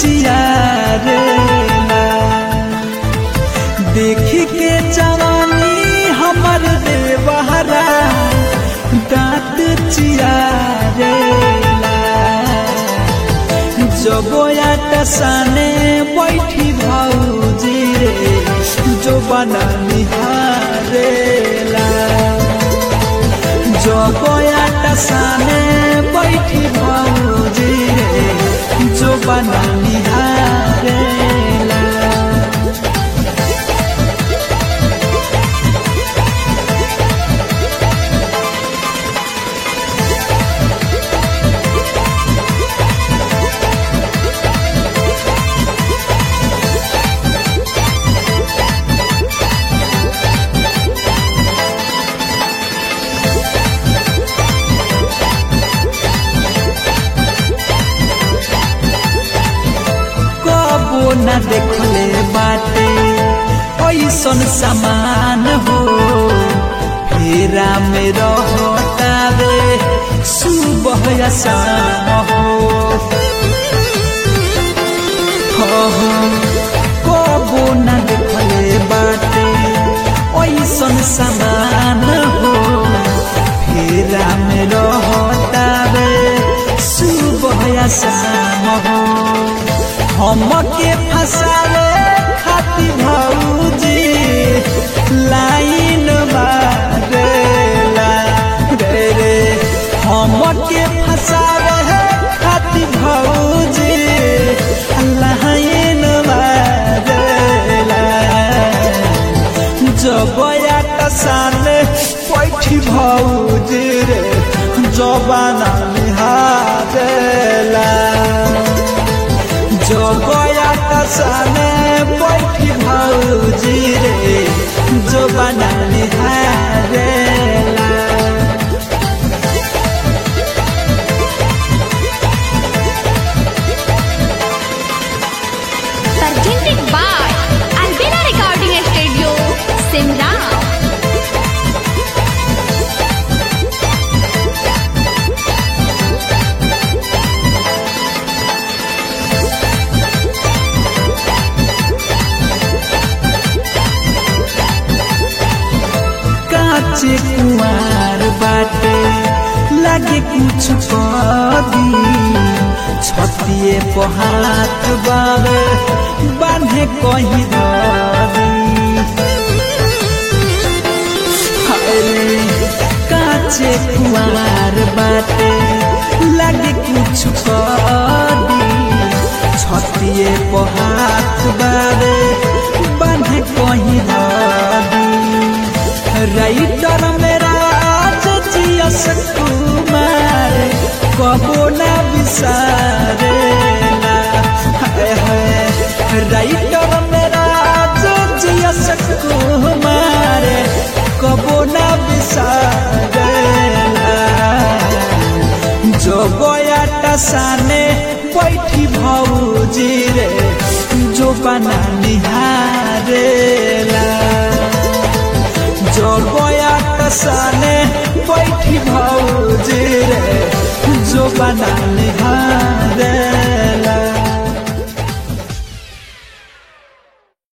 चियारेला देखी के जवानी हमर देवहरा दांत चियारेला जबोया टसाने बैठी भौजी रे जो बना निहारेला जबोया टसाने बैठी भौजी रे जो बना निहारेला कबो न देखले बाटे ऐसन समान हो फेरा में रहतावे सुबह या शाम हो हो, हो, कबो न देखले बाटे ऐसन समान हो फेरा में रहतावे सुबह या शाम हो हमके फसावे खाती भौजी लाइन मारेला रे रे हमके फसावे खाती भौजी लाइन मारेला जबया टसाने पैठी भौजी रे जबाना निहारेला जगया टसाने बैठी भौजी रे जो बना निहारेला presented by Albina Recording Studio, Simran. काचे कुमार बाटे लागे कुछ कदी छतिए पहात बावे बांधे कहीं धरी हाय, काचे कुमार बाटे लागे कुछ कदी छतिए पहात बावे बांधे कहीं धरी राइटर मेरा जियस कुमार कबो ना बिसारेला हाय हाय राइटर मेरा जियस कुमार कबो ना बिसारेला जो गया टसाने बैठी भौजी रे जो बना निहारेला जगया टसाने बैठी भौजी रे जो बना निहार